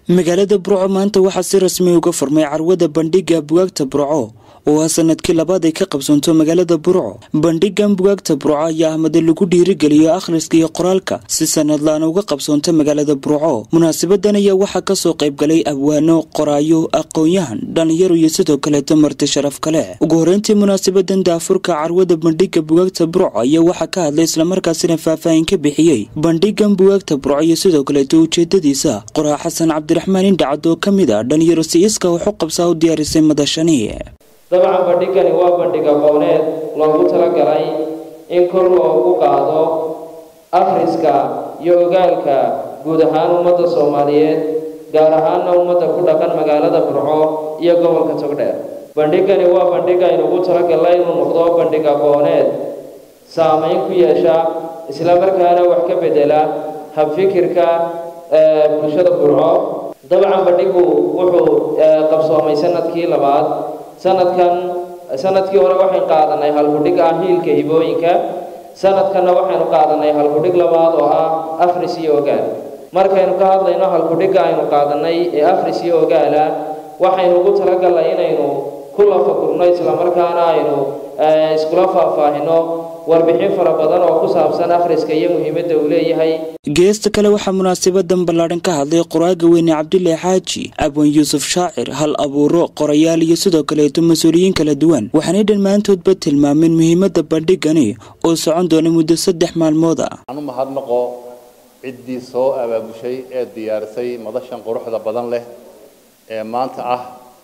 magaalada burco maanta waxaa si rasmi uga furmay carwada bandhiga bugaagta burco oo ah sanadkii labaad ay ka qabsoonto magaalada burco bandhigan bugaagta burco ayaa ahmade lagu dhiirigeliyo akhriska iyo qoraalka si sanadlaana uga qabsoonta magaalada burco munaasabadan ayaa waxaa kasoo qaybgalay abwaano qoraayo aqoon-yahan dhalinyaro iyo sidoo kaleeto marti sharaf kale ugu horeyntii munaasabadan daafurka carwada bandhiga bugaagta burco ayaa waxaa ka hadlay islamarkaasina faahfaahin ka bixiyey bandhigan bugaagta burco iyo sidoo kaleeto ujeedadiisa qoraa xasan cabdiraxmaan indhacad oo ka mid a dhalinyaro si-iska wax u qabsaa u diyaarisay madashani dabcan bandhigani waa bandhig aqooneed loogu talagalay in kor loogu qaado akhriska iyo ogaalka guud ahaan ummadda soomaaliyeed gaar ahaanna ummadda ku dhaqan magaalada burco iyo gobolka togdheer bandhigani waa bandhig aynu ugu talagalnay inuu noqdo bandhig aqooneed saameyn ku yeesha islamarkaana wax ka bedela habfikirka bulshada burco dabcan bandhigu wuxuu qabsoomay sanadkii labaad sanadkan sanadkii hore waxaynu qaadanay halkudhig ah hiilka hibooyinka sanadkanna waxaynu qaadanay halkudhig labaad oo ah afris iyo ogaal markaynu ka hadlayno halkudhigga aynu qaadanay ee afris iyo ogaala waxaynu ugu talagalnay inaynu ku lafakurno islamarkaana aynu iskula faahfaahino warbixin fara badan oo ku saabsan akhriska iyo muhiimadda uu leeyahay geesta kale waxaa munaasabadan ballaadhan ka hadlay qoraaga weyne cabdilaahi xaaji abwan yuusuf shaacir hal abuuro qorayaal iyo sidoo kaleeto mas-uuliyiin kala duwan waxaanay dhammaantoodba tilmaameen muhiimadda bandhigani oo socon doona muddo saddex maalmood ah waxaan u mahadnaqo ciddii soo abaabushay ee diyaarisay madashan quruxda badan leh ee maanta ah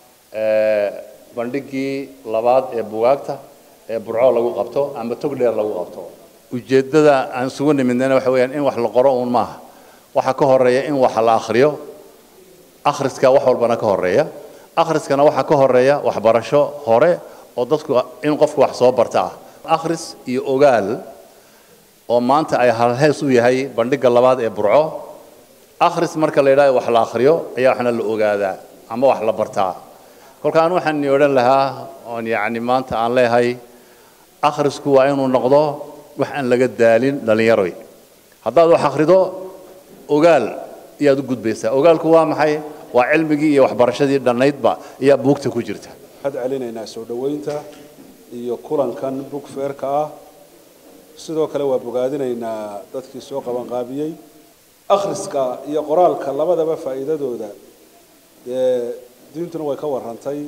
bandhiggii labaad ee bugaagta ee burco lagu qabto ama tog dheer lagu qabto ujeeddada aan isugu nimidnayna waxa weeyaan in wax la qoro uun maaha waxaa ka horeeya in wax la akhriyo akhriska wax walbana ka horeeya akhriskana waxaa ka horeeya waxbarasho hore oo dadku in qofku wax soo barta ah akhris iyo ogaal oo maanta ay halhees u yahay bandhigga labaad ee burco akhris marka la yidhahdo wax la akhriyo ayaa waxna la ogaadaa ama wax la bartaa kolka aan waxaan odhan lahaa oon yacni maanta aan leeyahay akhrisku waa inuu noqdo wax aan laga daalin dhallinyaroy haddaad wax akhrido ogaal ayaad u gudbaysaa ogaalku waa maxay waa cilmigii iyo waxbarashadii dhannaydba ayaa buugta ku jirta waxaad celinaynaa soo dhoweynta iyo kulankan bug feerka ah sidoo kale waa bogaadinaynaa dadkii soo qabanqaabiyey akhriska iyo qoraalka labadaba faa'iidadooda dee diintuna way ka warrantay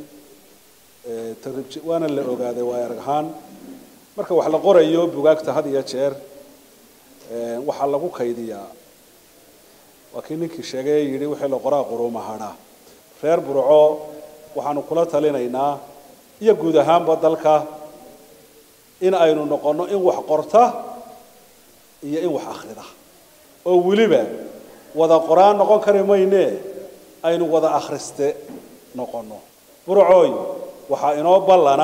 waana la ogaaday waa erag ahaan marka wax la qorayo bugaagta had iyo jeer waxaa lagu kaydiyaa waa kii ninkii sheegay yidhi wixii la qoraa quruuma hadha reer burco waxaanu kula talinaynaa iyo guud ahaanba dalka in aynu noqonno in wax qorta iyo in wax akhrida oo weliba wada qoraan noqon kari mayne aynu wada akhriste noqonno burcooy waxaa inoo ballana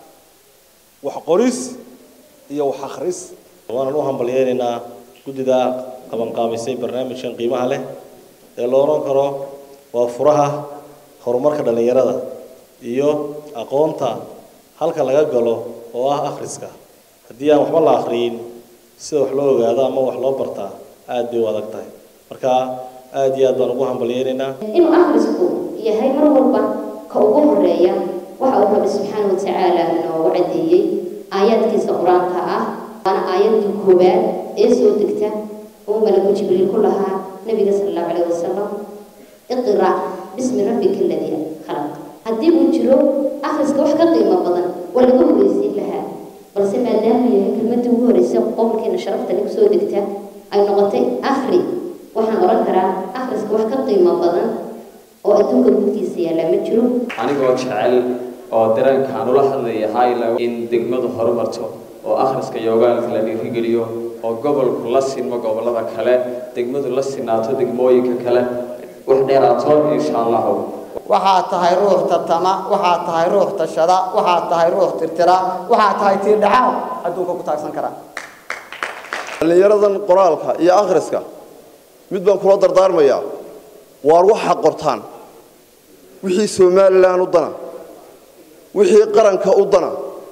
wax qoris iyo wax akhris waanan u hambalyeynaynaa guddida qabanqaabisay barnaamijkan qiimaha leh ee la odhan karo waa furaha horumarka dhallinyarada iyo aqoonta halka laga galo oo ah akhriska haddii aan waxba la akhriyin sida wax loo ogaado ama wax loo bartaa aad bay u adag tahay marka aad iyo aad baan ugu hambalyeynaynaa inuu akhrisku yahay mar walba ka ugu horeeya waxa uu rabbi subxaana wa tacaala noogu caddeeyey aayaadkiisa qur-aanka ah waana aayadda koowaad ee soo degta oo malaku jibriil ku lahaa nabiga sala allahu calayh wasalam iqra bismi rabbika aladii khalaq haddii uu jiro akhriska wax ka qiimo badan waa laga horeysiin lahaa balse maadaama yahay kelmadii ugu horeysa qowlkeena sharafta lagu soo degta ay noqotay akhri waxaan odhan karaa akhriska wax ka qiimo badan oo adduunka gudkiisa yaallaa ma jiro anigoo jecel oo dareenkaan ula hadlayahay in degmadu horumarto oo akhriska iyo ogaalka la dhiirigeliyo oo gobolku la sinmo gobollada kale degmadu la sinaato degmooyinka kale wax dheeraato insha allahu waxaad tahay ruux tartama waxaad tahay ruux tashada waxaad tahay ruux tirtira waxaad tahay tiirdhacaal adduunka ku taagsan karaa dhallinyaradan qoraalka iyo akhriska mid baan kula dardaarmayaa waar waxa qortaan wixii somalilan u dana wixii qaranka u dana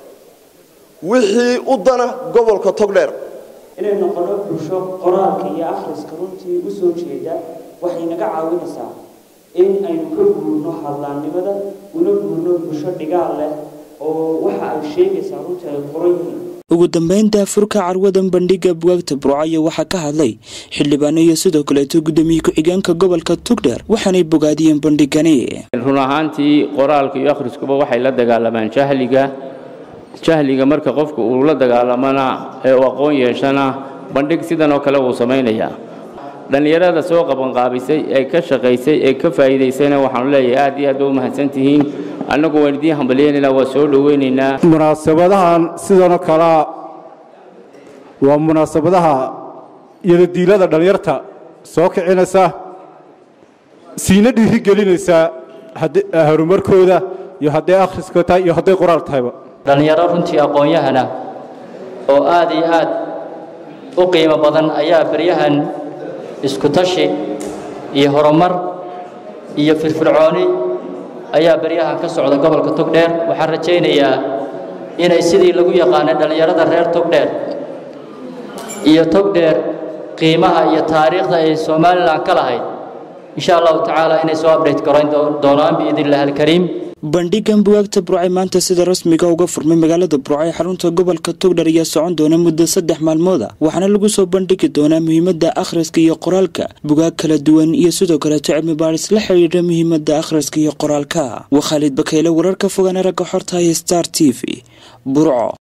wixii u dana gobolka togdheer inay noqono bulsho qoraalka iyo akhriska runtii u soo jeeda waxay naga caawinaysaa in aynu ka guurno hadlaannimada una guurno bulsho dhigaal leh oo waxa ay sheegaysaa runtii ay qoran yihiin ugu dambeyn daafurka carwadan bandhiga bugaagta burcayo waxaa ka hadlay xildhibaano iyo sidoo kaleeto guddoomiye ku-xigeenka gobolka tugdheer waxaanay bogaadiyeen bandhigani run ahaantii qoraalka iyo akhriskuba waxay la dagaalamaan jahliga jahliga marka qofka uu la dagaalamana ee uu aqoon yeeshana bandhig sidan oo kale wuu samaynayaa dhallinyarada soo qabanqaabisay ee ka shaqaysay ee ka faa'iidaysayna waxaanu leeyahay aad iyo aad ba u mahadsantihiin annagu waan idiin hambalyeynayna waa soo dhoweynaynaa munaasabadahan sidanoo kalea waa munaasabadaha iyadadiilada dhallinyarta soo kicinaysa siina dhiiri gelinaysa horumarkooda iyo hadday akhriska tahay iyo hadday qoraal tahayba dhallinyaro runtii aqoon-yahana oo aad iyo aad u qiimo badan ayaa beryahan isku tashi iyo horumar iyo firfircooni ayaa beryahan ka socda gobolka togdheer waxaan rajaynayaa inay sidii lagu yaqaanay dhallinyarada reer togdheer iyo togdheer qiimaha iyo taariikhda ay somalilan ka lahayd insha allahu tacaala inay soo abdhayt garayn doonaan biidnillahi alkariim bandhigan bugaagta burcay maanta sida rasmiga uga furmay magaalada burcay xarunta gobolka togdher ayaa socon doona muddo saddex maalmooda waxaana lagu soo bandhigi doonaa muhiimadda akhriska iyo qoraalka bugaag kala duwan iyo sidoo kaleeto cilmi baadhis la xidhiidha muhiimadda akhriska iyo qoraalka waa khaalid bakayle wararka fogaana ragga xorta iyo star t v burco